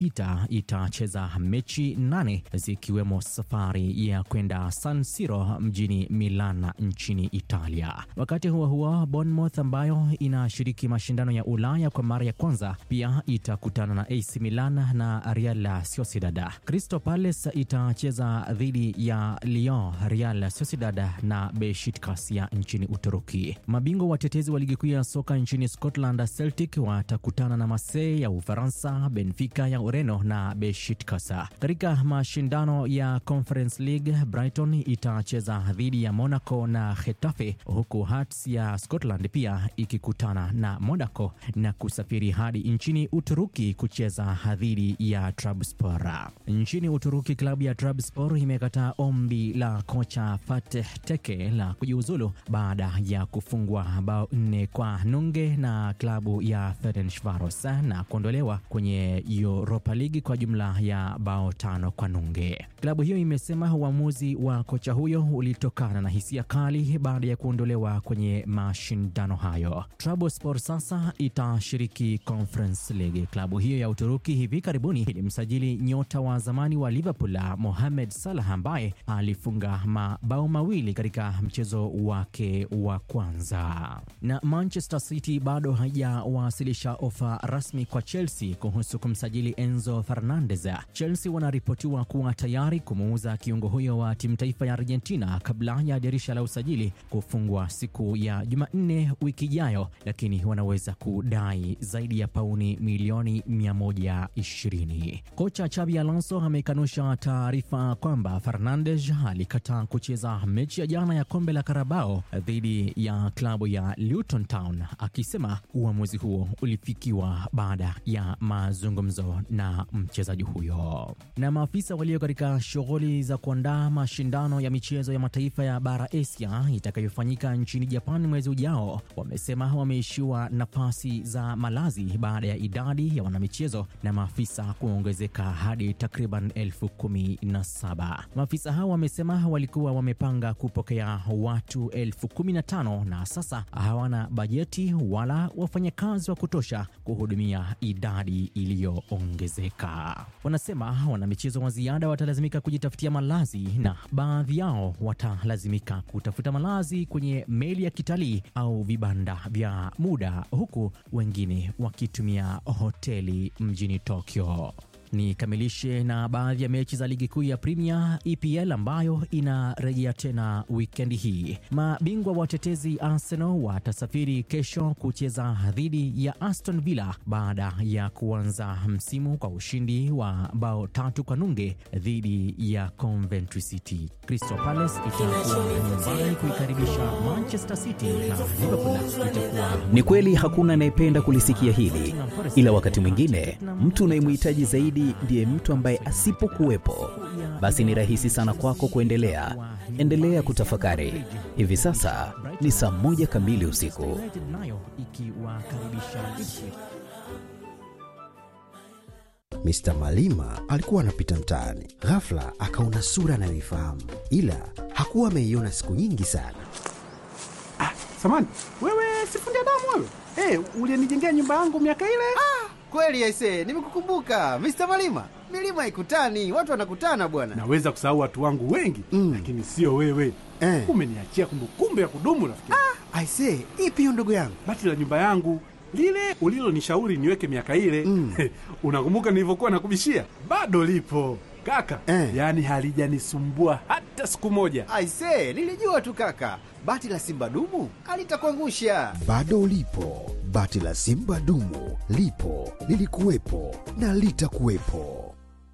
ita itacheza mechi nane zikiwemo safari ya kwenda San Siro mjini Milan nchini Italia. Wakati huo huo, Bournemouth ambayo inashiriki mashindano ya Ulaya kwa mara ya kwanza pia itakutana na AC Milan na Real Sociedad. Crystal Palace itacheza dhidi ya Lyon, Real Sociedad na Besiktas ya nchini Uturuki. Mabingwa watetezi wa ligi kuu ya soka nchini Scotland, Celtic watakutana na Marseille ya Ufaransa, Benfica ya Ureno na Besiktas. Katika mashindano ya Conference League, Brighton itacheza dhidi ya Monaco na Getafe, huku Hearts ya Scotland pia ikikutana na Monaco na kusafiri hadi nchini Uturuki kucheza dhidi ya Trabzonspor. Nchini Uturuki, klabu ya Trabzonspor imekataa ombi la kocha Fatih Teke la kujiuzulu baada ya kufungwa bao nne kwa nunge na klabu ya Ferencvaros na kuondolewa kwenye Europa League kwa jumla ya bao tano kwa nunge. Klabu hiyo imesema uamuzi wa kocha huyo ulitokana na hisia kali baada ya kuondolewa kwenye mashindano hayo. Trabzonspor sasa itashiriki Conference League. Klabu hiyo ya Uturuki hivi karibuni ilimsajili nyota wa zamani wa Liverpool Mohamed Salah ambaye alifunga mabao mawili katika mchezo wake wa kwanza. Na Manchester City bado haijawasilisha ofa rasmi kwa Chelsea kuhusu kumsajili Enzo Fernandez. Chelsea wanaripotiwa kuwa tayari kumuuza kiungo huyo wa timu taifa ya Argentina kabla ya dirisha la usajili kufungwa siku ya Jumanne wiki ijayo, lakini wanaweza kudai zaidi ya pauni milioni 120. Kocha Xabi Alonso amekanusha taarifa kwamba Fernandes alikataa kucheza mechi ya jana ya kombe la Carabao dhidi ya klabu ya Luton Town, akisema uamuzi huo ulifikiwa baada ya mazungumzo na mchezaji huyo. Na maafisa walio katika shughuli za kuandaa mashindano ya michezo ya mataifa ya bara Asia itakayofanyika nchini Japan mwezi ujao wamesema wameishiwa nafasi za malazi baada ya idadi ya wanamichezo na maafisa kuongezeka hadi takriban elfu kumi na saba. Maafisa hao wamesema walikuwa wamepanga kupokea watu elfu kumi na tano na sasa hawana bajeti wala wafanyakazi wa kutosha kuhudumia idadi iliyoongezeka. Wanasema wanamichezo wa ziada watalazimika kujitafutia malazi na baadhi yao watalazimika kutafuta malazi kwenye meli ya kitalii au vibanda vya muda, huku wengine wakitumia hoteli mjini Tokyo. Nikamilishe na baadhi ya mechi za ligi kuu ya Premier EPL ambayo inarejea tena wikendi hii. Mabingwa watetezi Arsenal watasafiri kesho kucheza dhidi ya Aston Villa baada ya kuanza msimu kwa ushindi wa bao tatu kwa nunge dhidi ya Coventry City. Crystal Palace itakuwa nyumbani kuikaribisha Manchester City na Liverpool itakuwa Ni kweli hakuna anayependa kulisikia hili, ila wakati mwingine mtu unayemhitaji zaidi ndiye mtu ambaye asipokuwepo, basi ni rahisi sana kwako kuendelea. Endelea kutafakari. Hivi sasa ni saa moja kamili usiku. United nayo ikiwakaribisha Ipswich. Mr. Malima alikuwa anapita mtaani, ghafla akaona sura anayoifahamu, ila hakuwa ameiona siku nyingi sana. Samani, wewe sifundi damu wewe? Hey, ulienijengea nyumba yangu miaka ile? Kweli aise, nimekukumbuka Mr. Malima. Milima ikutani, watu wanakutana bwana. Naweza kusahau watu wangu wengi Mm. lakini sio wewe. Eh. Umeniachia kumbukumbu ya kudumu rafiki. yangu. Aise, ipi hiyo ndugu yangu? Bati la nyumba yangu lile ulilonishauri niweke miaka ile Mm. unakumbuka nilivyokuwa nakubishia? Bado lipo kaka, Eh. yaani halijanisumbua hata siku moja. Aise, nilijua tu kaka, bati la simba dumu alitakuangusha. Bado ulipo, bati la simba dumu lipo, lilikuwepo na litakuwepo.